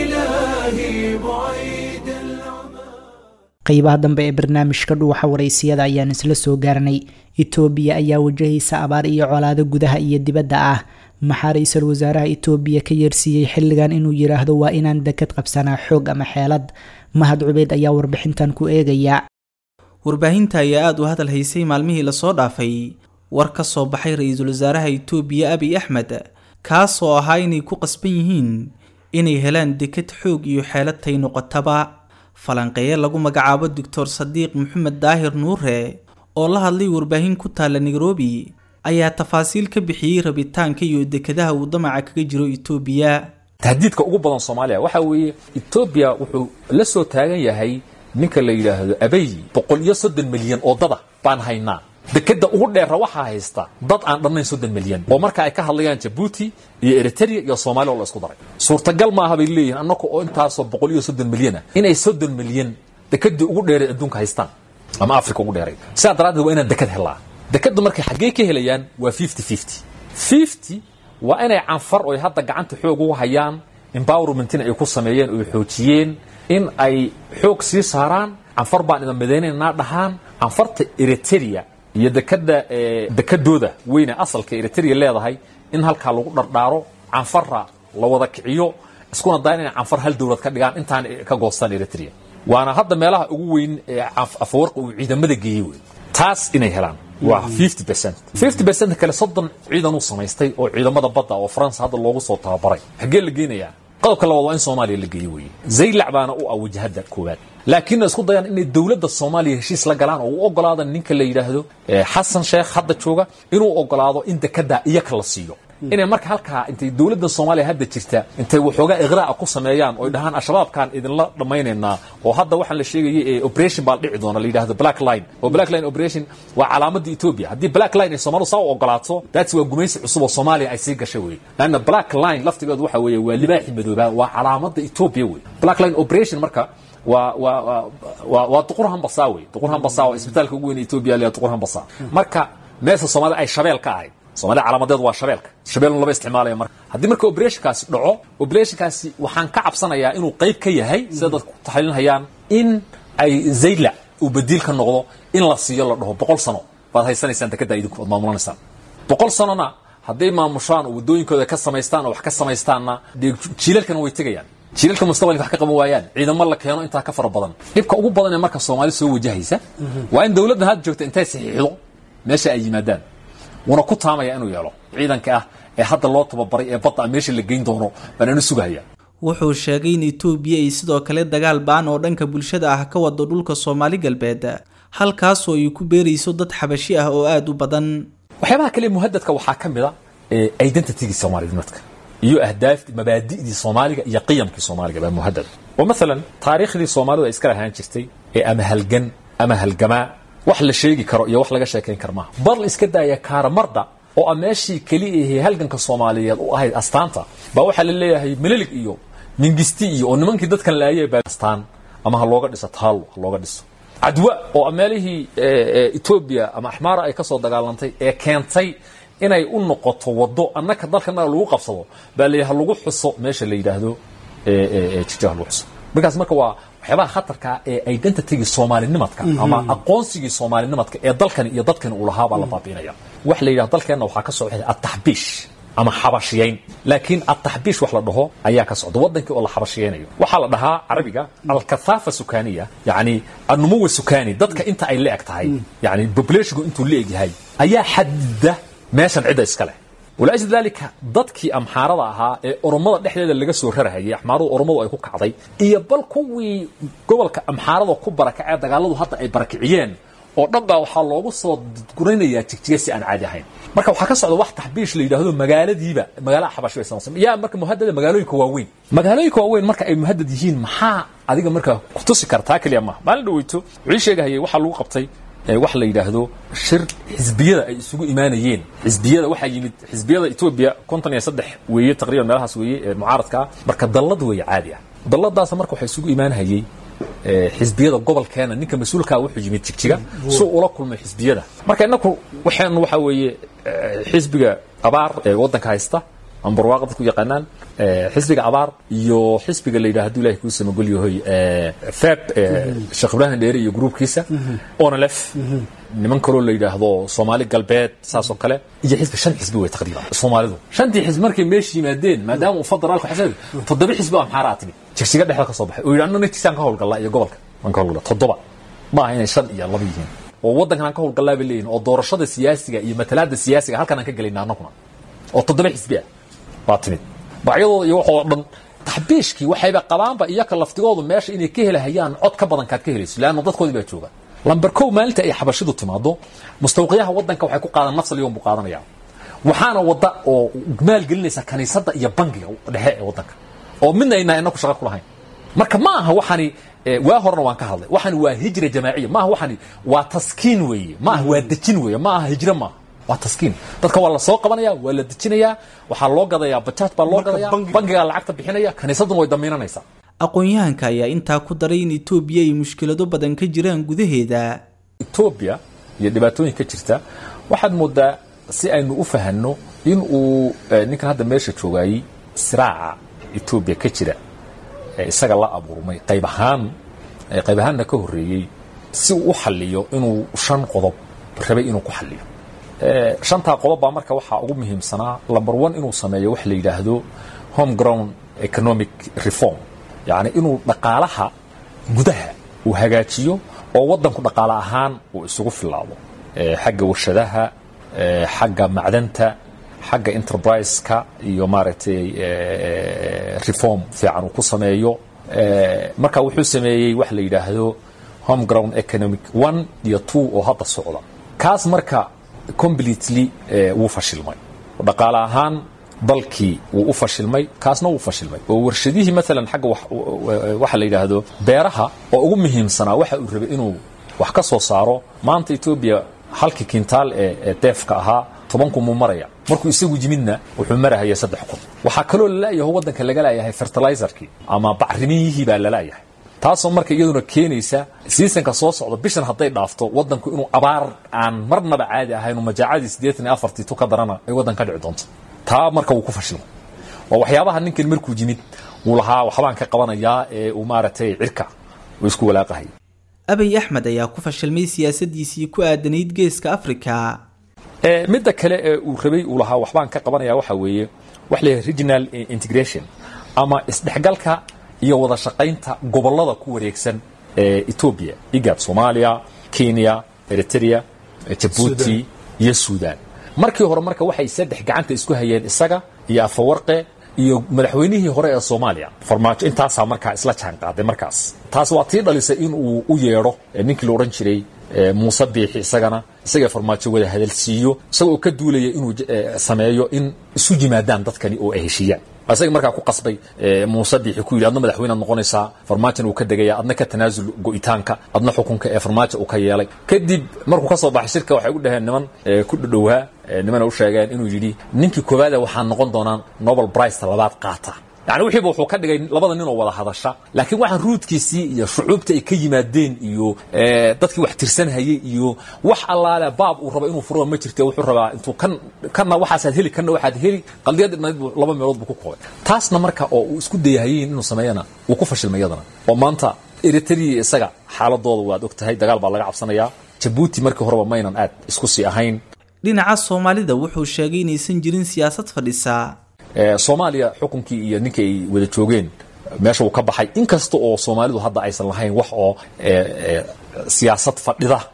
إلهي بعيد العمى qeybaha dambe ee barnaamijka dhuuxa waraysiyada ayaan isla soo gaarnay itoobiya ayaa wajahaysa abaar iyo colaado gudaha iyo dibadda ah maxaa ra-iisul wasaaraha itoobiya ka yeersiiyey xilligan inuu yidhaahdo waa inaan dekad qabsanaa xoog ama xeelad mahad cubeyd ayaa warbixintan ku eegaya warbaahinta ayaa aada u hadal haysay maalmihii lasoo dhaafay war ka soo baxay ra-iisul wasaaraha itoobiya abiy axmed kaas oo ahaa inay ku qasban yihiin inay helaan dekad xoog iyo xeelad tay noqotaba falanqeeye lagu magacaabo doctor sadiiq maxamed daahir nuure oo la hadlay warbaahin ku taalla nairobi ayaa tafaasiil ka bixiyey rabitaanka iyo dekadaha uu damaca kaga jiro itoobiya tahdiidka ugu badan soomaaliya waxa weeye etoobiya wuxuu la soo taagan yahay ninka la yidhaahdo abey boqol iyo soddon milyan oo dada baan haynaa dekeda ugu dheera waxaa haysta dad aan dhannayn soddon milyan oo marka ay ka hadlayaan jabuuti iyo eritrea iyo soomaaliya oo la isku daray suurtagal maaha bay leeyihin annaka oo intaasoo boqol iyo soddon milyan ah inay soddon milyan dekedii ugu dheeray adduunka haystaan ama africa ugu dheeray sidaa daraaddeed waa inaan deked helaa dekeda markay xaggee ka helayaan waa fifty fifty fifty waa inay canfar oy hadda gacanta xoog ugu hayaan empowermentina ay ku sameeyeen oy xoojiyeen in ay xoog sii saaraan canfar baan idan midaynaynaa dhahaan canfarta eritrea iyo dekada dekadooda weyne asalka eritrea leedahay in halkaa lagu dhardhaaro canfara la wada kiciyo iskuna dayan inay canfar hal dowlad ka dhigaan intaan ka goostaan eritrea waana hadda meelaha ugu weyn ee afawarqa uu ciidamada geeyey wey taas inay helaan waa fifty percent fifty percent kale soddon ciidan uu samaystay oo ciidamada badda oo faransa hadda loogu soo tababaray xaggee la geenayaa qodobka labaad waa in soomaaliya la geeyo weeye zaylac baana u ah wajahada koowaad laakiinna isku dayaan inay dowladda soomaaliya heshiis la galaan oo u ogolaada ninka la yidhaahdo xasan sheekh hadda jooga inuu ogolaado in dekedaa iyaka la siiyo inay marka halkaa intay dowladda soomaaliya hadda jirta intay waxoogaa iqraa'a ku sameeyaan oy dhahaan al-shabaabkaan idinla dhammaynaynaa oo hadda waxaan la sheegayay ee operation baa dhici doona la yidhahdo black line oo black line operation waa calaamadda ethiopia haddii black line ay soomaalidu saa u ogolaato daats waa gumaysi cusub oo soomaaliya ay sii gashay wey laanna black line laftigeedu waxa weeye waa libaaxi madoobaa waa calaamadda ethiopia wey black line operation marka waa waa waa waa duqur hambasa wey duqur hambasa waa isbitaalka ugu weyn ethiopia la duqur hambasa marka meesha soomaalida ay shabeel ka ahayd soomaalida calaamadeedu waa shabeelka shabeelun laba isticmaalaya marka haddii marka operationkaasi dhaco operationkaasi waxaan ka cabsanayaa inuu qayb ka yahay sida dadku taxliilinhayaan in ay zaylac uu badiil ka noqdo in la siiyo la dhaho boqol sano baad haysanaysaan dekedda idinku ad maamulanaysaan boqol sanona hadday maamushaan oo waddooyinkooda ka samaystaan oo wax ka samaystaanna dee jiilalkana way tegayaan jiilalka mustaqbalka wax ka qaban waayaan ciidamo la keeno intaa ka fara badan dhibka ugu badan ee marka soomaali soo wajahaysa waa in dowladdan hadda joogta intay saxiixdo meesha ay yimaadaan wuuna ku taamaya inuu yeelo ciidanka ah ee hadda loo tababaray ee badda meesha la geyn doono baan anu sugahaya wuxuu sheegay in itoobiya ay sidoo kale dagaal ba-an oo dhanka bulshada ah ka wado dhulka soomaali galbeed halkaasoo ay ku beerayso dad xabashi ah oo aada u badan waxyaabaha kale muhadadka waxaa ka mid a identitygii soomaalinimadka iyo ahdaafti mabaadi'dii soomaaliga iyo qiyamkii soomaaliga baa muhadad oo maalan taariikhdii soomaalidu ay iska lahaan jirtay ee ama halgan ama halgamaa wax la sheegi karo iyo wax laga sheekayn karo maaha bar la iska daaya kaaramarda oo a meeshii keliya ahee halganka soomaaliyeed u ahayd astaanta baa waxaa la leeyahay melilig iyo mingisti iyo oo nimankii dadkan laayay baa astaan ama ha looga dhiso taalo ha looga dhiso cadwa oo meelihii etoobiya ama axmaara ay ka soo dagaalantay ee keentay inay u noqoto waddo annaka dalkana lagu qabsado baa la ha lagu xuso meesha la yidhaahdo jijah lagu xuso markaas marka waa waxyaabaha khatarka ee identitygii soomaalinimadka ama aqoonsigii soomaalinimadka ee dalkani iyo dadkani uu lahaa baa la baabiinaya waxa la yidhahdo dalkeenna waxaa ka socda ataxbiish ama xabashiyayn laakiin ataxbiish wax la dhaho ayaa ka socda wadankii oo la xabashiyaynayo waxaa la dhahaa carabiga alkathaafa sukaniya yacni annumuwa sukani dadka inta ay la-eg tahay yani populationku intuu la-eg yahay ayaa xadida meeshan cidda iska leh walaajli dalika dadkii amxaarada ahaa ee oromada dhexdeeda laga soo rarahayay axmaaradu oromadu ay ku kacday iyo bal kuwii gobolka amxaarada ku barakacee dagaaladu hadda ay barakiciyeen oo dhan baa waxaa loogu soo gurinayaa jigjiga si aan caadi ahayn marka waxaa ka socda wax taxbiish la yidhaahdo magaaladiiba magaalaha xabash bay samaysan yaa marka muhadada magaalooyinka waaweyn magaalooyinka waaweyn marka ay muhadad yihiin maxaa adiga marka kutusi kartaa keliya maaha maalin dhaweyto wixii sheegahayay waxaa lagu qabtay wax la yidhaahdo shir xisbiyada ay isugu imaanayeen xisbiyada waxaa yimid xisbiyada etoobiya konton iyo saddex weeye taqriban meelahaas weeye ee mucaaradka ah marka dallad weeye caadi ah dalladaas marka waxaa isugu imaanhayay xisbiyada gobolkeena ninka mas-uulkaa wuxuu yimid jigjiga suu ula kulmay xisbiyada marka inaku waxaan waxaa weeye xisbiga abaar ee waddanka haysta ama barwaaqa dadku yaqaanaan xisbiga abaar iyo xisbiga la yidhaha haduu ilahi kuu samagol yahoy feb sheekh ibraahim dheere iyo gruubkiisa onalef niman kaloo la yidhaahdo soomaali galbeed saasoo kale iyo xisbi shan xisbi wey taqriiban soomaalidu shantii xisbi markay meesha yimaadeen maadaama uu federaalku xasad toddoba xisbi baa maxaaraa timid jigsiga dhexda ka soo baxay oo yidhi anna naftiisaan ka howlgallaa iyo gobolka waan ka howlgallaa toddoba ma aha inay shan iyo laba yihiin oo waddankan aan ka howlgallaa bay leeyihin oo doorashada siyaasiga iyo matalaada siyaasiga halkan aan ka gelayna annaguna oo toddoba xisbi ah baa timid bacyadooda iyo waxoo dhan taxbiishkii waxayba qabaanba iyaka laftigoodu meesha inay ka helahayaan cod ka badan kaad ka helayso leanna dadkoodii baa jooga lamber kow maalinta ay xabashidu timaado mustawqiyaha waddanka waxay ku qaadan nafsal yom buu qaadanaya waxaana wadda oo maalgelinaysa kaniisadda iyo bangiga dhexe ee waddanka oo midna aynaa inaku shaqa ku lahayn marka ma aha waxani waa horena waan ka hadlay waxani waa hijra jamaaciya maaha waxani waa taskiin weeye ma aha waa dejin weeye ma aha hijro maaha waa taskiin dadka waa la soo qabanaya waa la dejinayaa waxaa loo gadayaa bajaaj baa loo gadaya bangigaa lacagta bixinaya kaniisadduna way damiinanaysaa aqoon-yahanka ayaa intaa ku daray in etoobiya ay mushkilado badan ka jiraan gudaheeda etoobiya iyo dhibaatooyin ka jirta waxaad moodaa si aynu u fahanno in uu ninkan hadda meesha joogaayey siraaca etoobiya ka jira ee isaga la abuurmay qayb ahaan qayb ahaanna ka horreeyey si uu u xalliyo inuu shan qodob rabay inuu ku xalliyo shantaa qodob baa marka waxaa ugu muhiimsanaa lamber one inuu sameeyo wax la yidhaahdo home ground economic reform yacni inuu dhaqaalaha gudaha uu hagaajiyo oo waddanku dhaqaale ahaan uu isugu filaado xagga warshadaha xagga macdanta xagga enterprise-ka iyo maaragtay reform fiican uu ku sameeyo marka wuxuu sameeyey wax la yidhaahdo home ground economic one iyo two oo hadda socda kaas marka completely wuu fashilmay dhaqaale ahaan dalkii wuu u fashilmay kaasna wuu fashilmay oo warshadihii maalan xagga waxa la yidhaahdo beeraha oo ugu muhiimsanaa waxa uu rabay inuu wax ka soo saaro maanta etoobiya halkii kintaal ee deefka ahaa toban kun muu maraya markuu isagu yimidna wuxuu marahaya saddex kun waxaa kaloo lalayaho waddanka laga laayahay fertilizerkii ama bacrimiyihii baa lalayahay taasoo marka iyaduna keenaysa siisanka soo socda bishan hadday dhaafto waddanku inuu abaar aan marnaba caadi ahayn majaacadii siddeetan iyo afartii tu ka darana ay waddan ka dhici doonto taa marka wuu ku fashilmay waa waxyaabaha ninkan markuu yimid wuu lahaa waxbaan ka qabanayaa ee uu maaragtay cirka uu isku walaaqahay abiy axmed ayaa ku fashilmay siyaasadiisii ku aadanayd geeska afrika midda kale ee uu rabay uu lahaa waxbaan ka qabanaya waxa weeye wax la yidhaha regional integration ama isdhexgalka iyo wada shaqaynta gobollada ku wareegsan ee etoobiya igad soomaaliya kenya eritrea jabuuti iyo suudaan markii hore marka waxay saddex gacanta isku hayeen isaga iyo afawarqe iyo madaxweynihii hore ee soomaaliya farmaajo intaasaa markaa isla jaan qaaday markaas taas waa tii dhalisay in uu u yeedho ninkii la odhan jiray muuse biixi isagana isaga farmaajo wada hadalsiiyo isagoo ka duulaya inuu sameeyo in isu yimaadaan dadkani oo ay heshiiyaan isaga markaa ku qasbay muuse biixi ku yidhi adna madaxweynead noqonaysaa farmaajona uu ka degaya adna ka tanaasul go'itaanka adna xukunka ee farmaajo uu ka yeelay kadib markuu ka soo baxay shirka waxay u dhaheen niman ku dhadhowaa nimana u sheegeen inuu yidhi ninkii koowaada waxaa noqon doonaan nobel briceta labaad qaata yani wixiiba wuxuu ka dhigay labada nin oo wada hadasha laakiin waxaan ruudkiisii iyo shucuubta ay ka yimaadeen iyo dadkii wax tirsanhayay iyo wax allaale baab uu rabo inuu furo ma jirte wuxuu rabaa intuu kan kanna waxaasaad heli kanna waxaad heli qaldiyad dhinayd buu laba meelood buu ku koobay taasna marka oo uu isku dayahayin inuu sameeyana wuu ku fashilmay iyadana oo maanta eritrea isaga xaaladooda waad og tahay dagaal baa laga cabsanayaa jabuuti markii horeba maynan aad isku sii ahayn dhinaca soomaalida wuxuu sheegay inaysan jirin siyaasad fadhisa soomaaliya xukunkii iyo ninkii ay wada joogeen meesha uu ka baxay inkasta oo soomaalidu hadda aysan lahayn wax oo siyaasad fadhida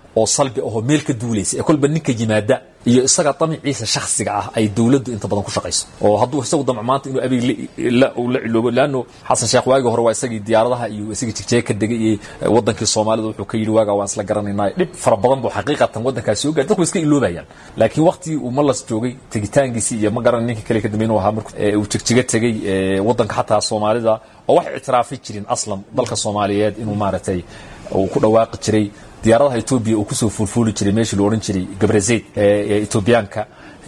oo salbi ahoo meel ka duulaysa ee kolba ninka yimaada iyo isaga damiciisa shakhsiga ah ay dowladdu inta badan ku shaqayso oo hadduu isagu damco maanta inuu abiy la ciloobo laanno xasan sheekh waagii hore waa isagii diyaaradaha iyo isagii jigjeega ka degay iyo wadankii soomaalida wuxuu ka yidhi waagaa waan isla garanaynaa dhib fara badan buu xaqiiqatan waddankaas soo gaari dadku iska iloobayaan laakiin waqtigii uu malas joogay tegitaankiisii iyo ma garan ninka kale ka dambeyn ahaa markuu uu jigjiga tegey waddanka xataa soomaalida oo wax ictiraafi jirin aslan dalka soomaaliyeed inuu maaragtay uu ku dhawaaqi jiray diyaaradaha etoobiya uu kusoo fuulfuuli jiray meeshii la odhan jiray gabrazayd ee etoobiyaanka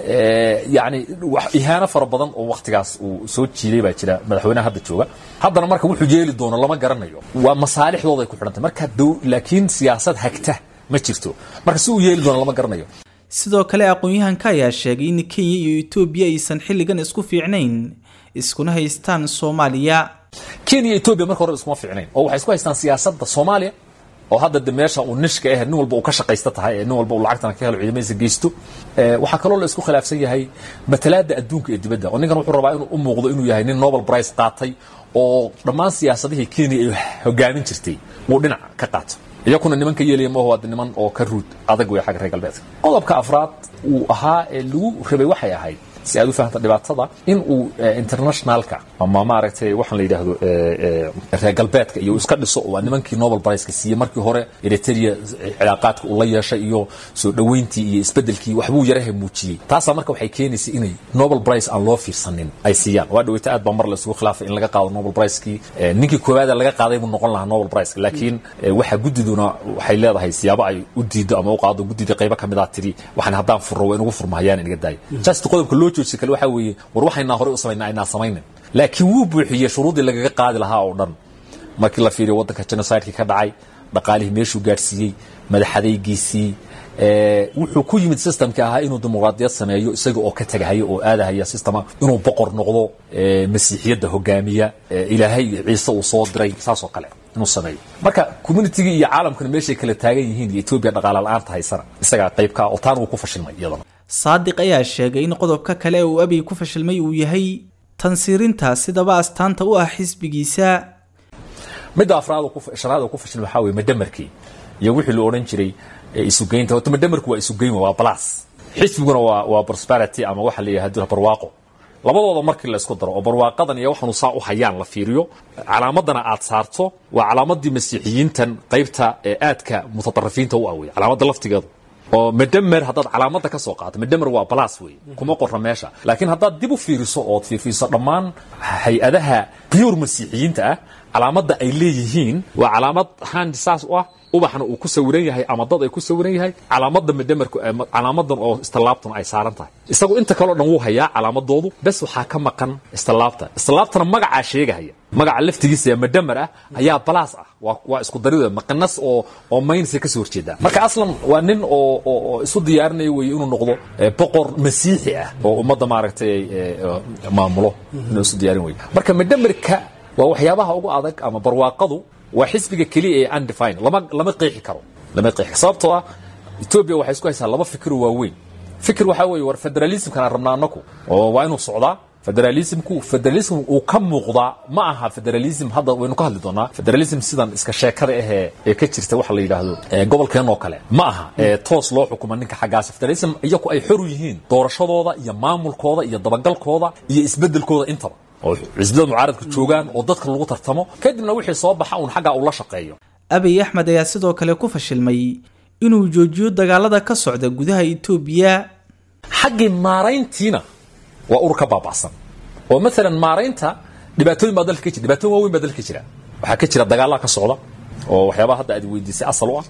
yani ihaano fara badan oo waktigaas uu soo jiiday baa jira madaxweynaha hadda jooga haddana marka wuxuu yeeli doono lama garanayo waa masaalixdooda ay ku xidhantay marka laakiin siyaasad hagta ma jirto marka si uu yeeli doono lama garanayo sidoo kale aqoon-yahanka ayaa sheegay in kenya iyo etoobiya aysan xilligan isku fiicnayn iskuna haystaan soomaaliya kenya iyo etoobiya marka hore iskuma fiicnayn oo waxay isku haystaan siyaasadda soomaaliya oo hadda de meesha uu nishka ah nin walba uu ka shaqaysta tahay ee nin walba uu lacagtana ka helo ciidamadiisa geysto waxaa kaloo la isku khilaafsan yahay matalaada adduunka ee dibadda oo ninkan wuxuu rabaa inuu u muuqdo inuu yahay nin nobel prize qaatay oo dhammaan siyaasadihii kenya ay hogaamin jirtay uu dhinac ka qaato iyakuna nimanka yeelaya maaho waa niman oo ka ruud adag wey xagga reer galbeedka qodobka afraad uu ahaa ee lagu rabay waxay ahayd si aad u fahamta dhibaatada in uu internationalka ama maaragtay waxaan la yidhaahdo reer galbeedka iyo iska dhiso waa nimankii nobel priceka siiyey markii hore eritrea cilaaqaadka uu la yeeshay iyo soo dhoweyntii iyo isbedelkii waxbuu yaraha muujiyey taasaa marka waxay keenaysay inay nobel price aan loo fiirsanin ay siiyaan waa dhaweyta aad baa mar la isugu khilaafay in laga qaado nobel pricekii ninkii koowaada laga qaaday buu noqon lahaa nobel priceka laakiin waxa guddiduna waxay leedahay siyaabo ay u diido ama u qaado guddida qaybo ka mid ah tiri waxaan haddaan furro waa inugu furmahayaan inaga daaya just qodobka loo jooji kale waxaa weeye war waxaynaa horey u samaynaa aynaa samaynin laakiin wuu buuxiyey shuruuddii lagaga qaadi lahaa oo dhan markii la fiiriyo waddanka genocidekii ka dhacay dhaqaalihii meeshuu gaadhsiiyey madaxadaygiisii wuxuu ku yimid systemkii ahaa inuu dimuqraadiyad sameeyo isaga oo ka tegahaya oo aadahaya systema inuu boqor noqdo masiixiyadda hogaamiya ilaahay ciise uu soo diray saasoo kale inuu sameeyo marka communitigii iyo caalamkuna meeshay kala taagan yihiin iyo etoobiya dhaqaala la-aanta haysana isagaa qaybka oo taan wuu ku fashilmay iyadana saadiq ayaa sheegay in qodobka kale uu abiy ku fashilmay uu yahay tansiirinta sidaba astaanta u ah xisbigiisa midda afraad shanaad oo ku fashilmay waxaa weye madamarkii iyo wixii la odhan jiray isugeynta horta madamarku waa isugeyn waa balas xisbiguna waa waa prosperity ama waxa la yidhahdo barwaaqo labadooda markii la isku daro oo barwaaqadan iyo waxanu saa u hayaan la fiiriyo calaamadana aad saarto waa calaamadii masiixiyiintan qaybta ee aadka mutaطarifiinta u awey calaamadda laftigeedu oo madamer haddaad calaamada ka soo qaato madamer waa balas wey kuma qorra meesha laakiin haddaad dib u fiiriso ood fiirfiiso dhammaan hay-adaha biyur masiixiyiinta ah calaamadda ay leeyihiin waa calaamad handi saas u ah ubaxna uu ku sawiran yahay ama dad ay ku sawiran yahay calaamadda madamerku calaamadan oo istilaabtuna ay saaran tahay isagu inta kaleo dhan wuu hayaa calaamadoodu bes waxaa ka maqan istilaabta istilaabtana magacaa sheegahaya magaca laftigiisa ee madamer ah ayaa balaas ah waa waa isku darid maqanas oo oo maynsa ka soo horjeedaa marka aslan waa nin oo oo isu diyaarinaya weeye inuu noqdo boqor masiixi ah oo ummadda maaragtay maamulo inuu isu diyaarin weye marka madamerka waa waxyaabaha ugu adag ama barwaaqadu waa xisbiga keliya ee undefine lama lama qeexi karo lama qeexi sababtoo ah etoobiya waxay isku haysaa laba fikir waaweyn fikir waxaa weeye war federalismkana rabnaa annaku oo waa inuu socdaa federalismku federalism uu ka muuqdaa ma aha federalism hadda waynu ka hadli doonaa federalism sidan iska sheekada ahee ee ka jirta waxa la yidhaahdo gobolkeen oo kale ma aha ee toos loo xukuma ninka xaggaas federalism iyaku ay xor u yihiin doorashadooda iyo maamulkooda iyo dabagalkooda iyo isbedelkooda intaba oo xisbiyada mucaaradka joogaan oo dadka lagu tartamo kadibna wixii soo baxa uun xaggaa uu la shaqeeyo abiy axmed ayaa sidoo kale ku fashilmay inuu joojiyo dagaalada ka socda gudaha etoobiya xaggii maarayntiina waa urur ka baaba'san oo maalan maaraynta dhibaatooyin baa dalka ka jira dhibaatooyin waaweyn baa dalka ka jira waxaa ka jira dagaallaa ka socda oo waxyaabaha hadda aad weydiisay asal u ah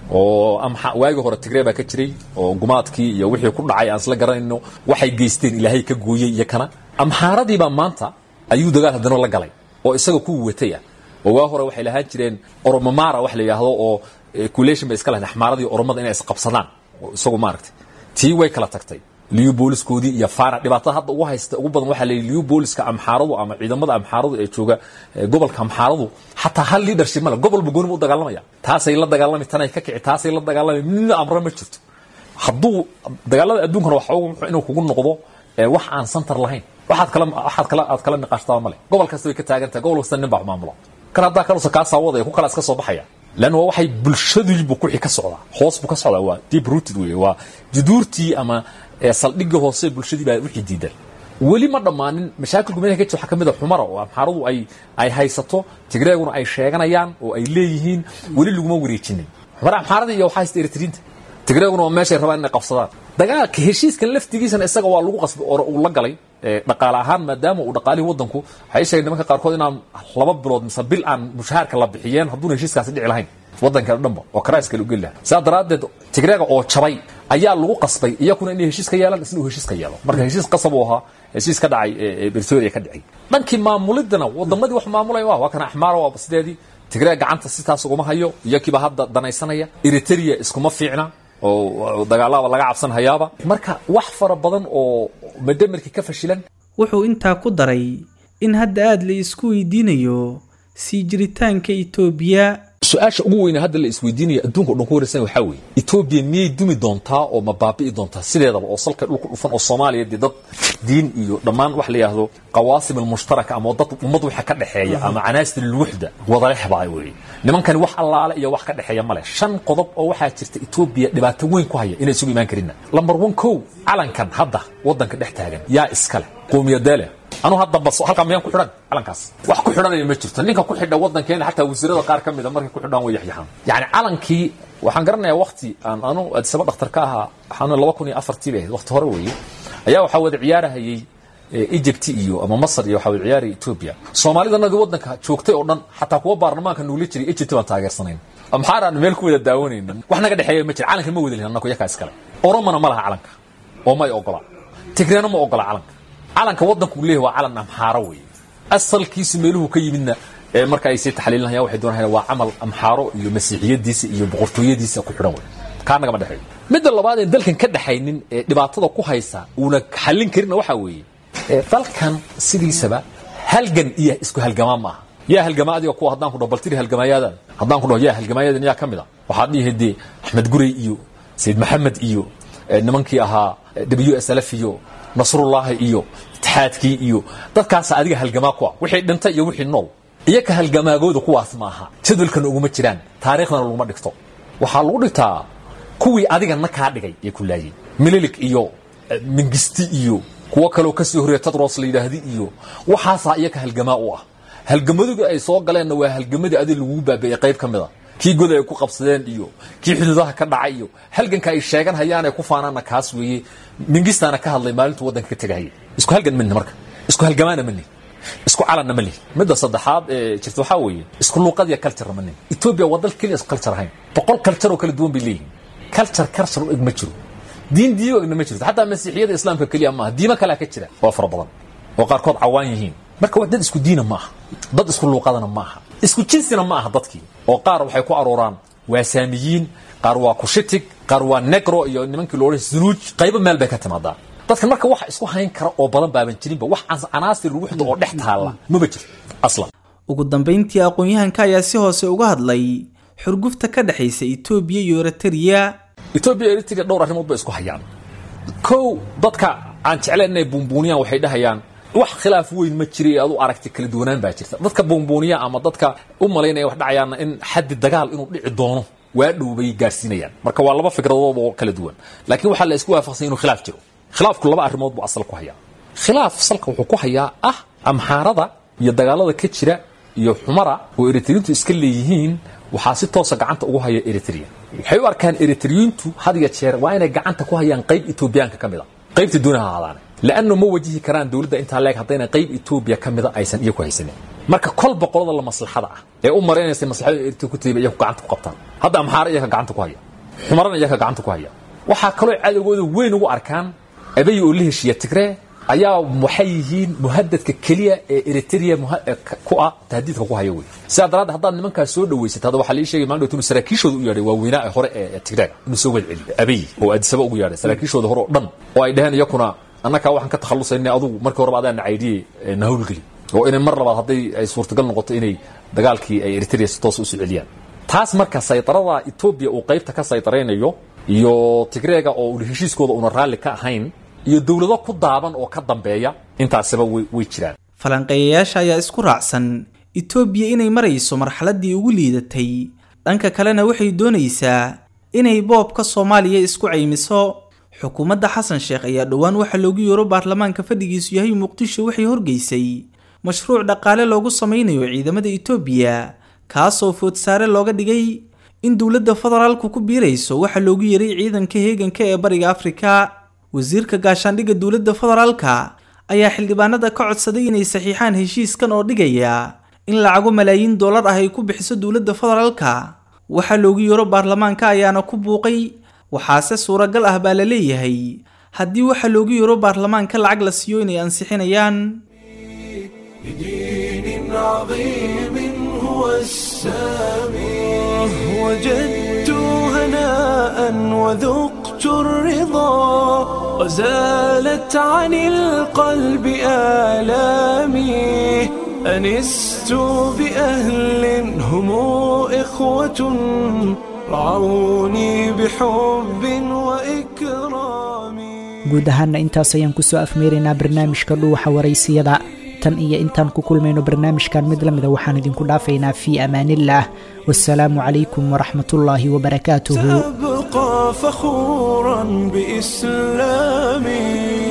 oo amxa waagii hore tigree baa ka jiray oo gumaadkii iyo wixii ku dhacay aan isla garanayno waxay geysteen ilaahay ka gooyey iyo kana amxaaradii baa maanta ayuu dagaal haddana la galay oo isaga ku watay ah oo waa hore waxay lahaan jireen oromomara wax la yidhaahdo oo culation bay iska lahayn axmaaradii oromada inay isqabsadaan oo isagu maaragtay tii way kala tagtay liubooliskoodii iyo fana dhibaatada hadda ugu haysta ugu badan waxaa leeyahy liubooliska amxaaradu ama ciidamada amxaaradu ee jooga gobolka amxaaradu xataa hal leadership male gobol ba gooniba u dagaalamaya taasay la dagaalami tanay ka kici taasay la dagaalami midna amre ma jirto hadduu dagaalada adduunkana waxa ugu muxuu inuu kugu noqdo wax aan santar lahayn waxaad kala waxaad kala aad kala niqaashtaa male gobol kasta way ka taagan tahay gobol kasta nin baa maamulo kan haddaa kalusa kaa saawadaya ku kala iska soo baxaya lan waa waxay bulshadiibu kuxi ka socdaa hoos buu ka socdaa waa deep rooted wey waa juduurtii ama saldhigii hoose bulshadii baa wixii diidan weli ma dhammaanin mashaakilku meelaha ka jira waxaa ka mid a xumara oo amxaaradu ay ay haysato tigreeguna ay sheeganayaan oo ay leeyihiin weli laguma wareejinin xumara amxaaradii iyo waxaa haysta eritriinta tigreeguna waa meeshay rabaan inay qabsadaan dagaalka heshiiskan laftigiisana isaga waa lagu qasbay oo uu la galay dhaqaale ahaan maadaama uu dhaqaalihii waddanku waxay sheegeen nimanka qaarkood inaan laba bilood mise bil aan mushaharka la bixiyeen hadduuna heshiiskaasi dhici lahayn waddanka dhanba oo karaiskale u geli lahaa sidaa daraaddeed tigreega oo jabay ayaa lagu qasbay iyakuna inay heshiis ka yeelaan isna uu heshiis ka yeelo marka heshiis qasab uu ahaa heshiis ka dhacay beritoria ka dhacay dhankii maamulidana wadamadii wax maamulaya waa waa kana axmaara waa sideedii tigreeg gacanta sitaas uguma hayo iyakiiba hadda danaysanaya eritrea iskuma fiicna oo dagaalaba laga cabsan hayaaba marka wax fara badan oo madamarkii ka fashilan wuxuu intaa ku daray in hadda aada la isku weydiinayo sii jiritaanka itoobiya su-aasha ugu weyna hadda la isweydiinaya adduunka o dhan ku waraysan waxaa weeye etoobiya miyay dumi doontaa oo ma baabi'i doontaa sideedaba oo salka dhulku dhufan oo soomaaliya dee dad diin iyo dhammaan wax la yidhaahdo qawaasim almushtaraka ama dad ummad waxa ka dhexeeya ama canaasir alwuxda wadalex baa weeye nimankani wax allaale iyo wax ka dhexeeya male shan qodob oo waxaa jirta etoobiya dhibaato weyn ku haya inay isugu imaan karinna lambar one kow calankan hadda waddanka dhex taagan yaa iskale qowmiyadeele anuu hadda bas halkaa miyaan ku xidhan calankaas wax ku xidhanaya ma jirto ninka ku xidha waddankeena xataa wasiirada qaar ka mida markay ku xidhaan way yaxyaxaan yacni calankii waxaan garanayaa wakti aan anu adisaba dhakhtar ka ahaa waxaan laba kun iyo afartii bay ahayd wakti hore weeye ayaa waxaa wada ciyaarahayey egypt iyo ama masar iyo waxaa wada ciyaaraya etoobiya soomaalidanadii waddanka joogtay oo dhan xataa kuwa baarlamaanka nuula jiray egypt baan taageersanayn maxaaraan meel ku wada daawanayna wax naga dhexeeya ma jira calanka ma wada lihin annaku yakaa iskale oromana ma laha calanka oo may ogola tigreena ma ogola calanka calanka waddanku leeyahay waa calan amxaaro weeye asalkiisu meeluhu ka yimidna ee marka ay sii taxliilinayaan waxay doonayaan waa camal amxaaro iyo masiixiyadiisa iyo boqortooyadiisa ku xidhan wey kaa nagama dhexeeyo midda labaad ee dalkan ka dhaxaynin ee dhibaatada ku haysa uuna xallin karinna waxaa weeye dalkan sidiisaba halgan iyo isku halgamaa ma aha yaa halgamaa adiga kuwa haddaan ku dhaho baltiri halgamaayadan haddaan ku dhaho yaa halgamaayadan yaa ka mid a waxaad dhihi dee axmed gurey iyo sayid maxamed iyo nimankii ahaa w s lf iyo nasrullaahi iyo itixaadkii iyo dadkaasa adiga halgamaa ku ah wixii dhintay iyo wixii nool iyaka halgamaagooda kuwaas ma aha jadwalkana uguma jiraan taariikhdana laguma dhigto waxaa lagu dhigtaa kuwii adigana kaa dhigay ee ku laayay mililik iyo mingisti iyo kuwo kaloo kasii horreeya tadros la yidhaahdi iyo waxaasaa iyaka halgamaa u ah halgamaduga ay soo galeenna waa halgamadii adig lagugu baabi'ey qayb ka mid a kii goda ay ku qabsadeen iyo kii xuduudaha ka dhacay iyo halganka ay sheegan hayaan ay ku faanaanna kaas weeye mingistaana ka hadlay maalintuu waddanka ka tegahaya isku halgan mani marka isku halgamaana mani isku calanna ma lihi midda saddexaad ee jirta waxaa weeye isku luuqadiya culturena ma lihi etoobiya waa dal keliya isku culture ahayn boqol culture oo kala duwan bay leeyihiin culture culture u eg ma jiro diin diin u egna ma jirto xataa masiixiyada islaamka keliya maaha diimo kalea ka jira oo fara badan oo qaarkood cawaan yihiin marka waa dad isku diina ma aha dad isku luuqadana ma aha isku jinsina ma aha dadkii oo qaar waxay ku arooraan waa saamiyiin qaar waa kushitig qaar waa negro iyo nimankii lo odhan zunuuj qaybo meel bay ka timaadaa dadkan marka waxa isku hayn kara oo badan baaban jirinba wax canaasir ruuxda oo dhex taalla maba jirto aslan ugu dambayntii aqoon-yahanka ayaa si hoose uga hadlay xurgufta ka dhexaysa etoobiya iyo eritrea etoobiya iyo eritrea dhowr arrimood bay isku hayaan kow dadka aan jeclayn inay buunbuuniyaan waxay dhahayaan wax khilaaf weyn ma jira adu aragti kala duwanaan baa jirta dadka buunbuuniya ama dadka u malaynaya wax dhacayaanna in xaddi dagaal inuu dhici doono waa dhow bay gaarsiinayaan marka waa laba fikradood oo kala duwan laakiin waxaa la isku waafaqsan inuu khilaaf jiro khilaafku laba arrimood buu asal ku hayaa khilaaf salka wuxuu ku hayaa ah amxaarada iyo dagaalada ka jira iyo xumara oo eritriyiintu iska leeyihiin waxaa si toosa gacanta ugu haya eritrea waxay u arkaan eritriyiintu had iyo jeer waa inay gacanta ku hayaan qayb etoobiyaanka ka mid a qaybta doonaha ahaadaane lanno ma wajihi karaan dowladda intaa leeg haddayna qayb etoobiya ka mida aysan iyo ku haysanin marka kolba qolada la maslaxada ah ee u maraynaysa maslaxada eritrea ku tayba iyaku gacanta ku qabtaan hadda amxaara iyaka gacanta ku haya xumarana iyaka gacanta ku haya waxaa kaloo cadowgooda weyn ugu arkaan abay oo la heshiiya tigree ayaa waxay yihiin muhadadka keliya ee eritrea ku ah tahdiidka ku haya wey sidaa daraaddeed haddaad nimankaas soo dhaweysat hadda waxaa lii sheegay maalin dhowtunu saraakiishooda u yeedhay waaweynaa ee hore ee tigreega inuu soo welceliyo abay oo adisaba ugu yeedhay saraakiishooda hore oo dhan oo ay dhaheen iyakuna annakaa waxaan ka takhallusayna adugu markii horeba adaa nacaydiyey na hawlgeli oo inay mar labaad hadday ay suurtagal noqoto inay dagaalkii ay eritrea si toos usoo celiyaan taas marka saydarada etoobiya uu qaybta ka saydaraynayo iyo tigreega oo heshiiskooda una raalli ka ahayn iyo dowlado ku daaban oo ka dambeeya intaasiba way jiraan falanqeeyayaasha ayaa isku raacsan etoobiya inay marayso marxaladdii ugu liidatay dhanka kalena waxay doonaysaa inay boobka soomaaliya isku caymiso xukuumadda xasan sheekh ayaa dhowaan waxaa loogu yeero baarlamaanka fadhigiisu yahay muqdisho waxay horgeysay mashruuc dhaqaale loogu sameynayo ciidamada itoobiya kaasoo foodsaare looga dhigay in dowladda federaalku ku biirayso waxaa loogu yeeray ciidanka heeganka ee bariga afrika wasiirka gaashaandhigga dowladda federaalka ayaa xildhibaanada ka codsaday inay saxiixaan heshiiskan oo dhigaya in lacago malaayiin dollar ah ay ku bixiso dowladda federaalka waxaa loogu yeero baarlamaanka ayaana ku buuqay waxaase suuragal ah baa la leeyahay haddii waxaa loogu yeero baarlamaanka lacag la siiyo inay ansixinayaan بدين عظيم هو السامي وجدت هناء وذقت الرضا وزالت عن القلب آلامي أنست بأهل هم إخوة رعوني بحب وإكرام guud ahaanna intaas ayaan kusoo afmeeraynaa barnaamijka dhuuxa waraysiyada tan iyo intaan ku kulmayno barnaamijkan mid la mida waxaan idinku dhaafaynaa fii amaanillaah wasalaamu calaykum waraxmatullaahi wabarakaatuhu سأبقى فخورا بإسلامي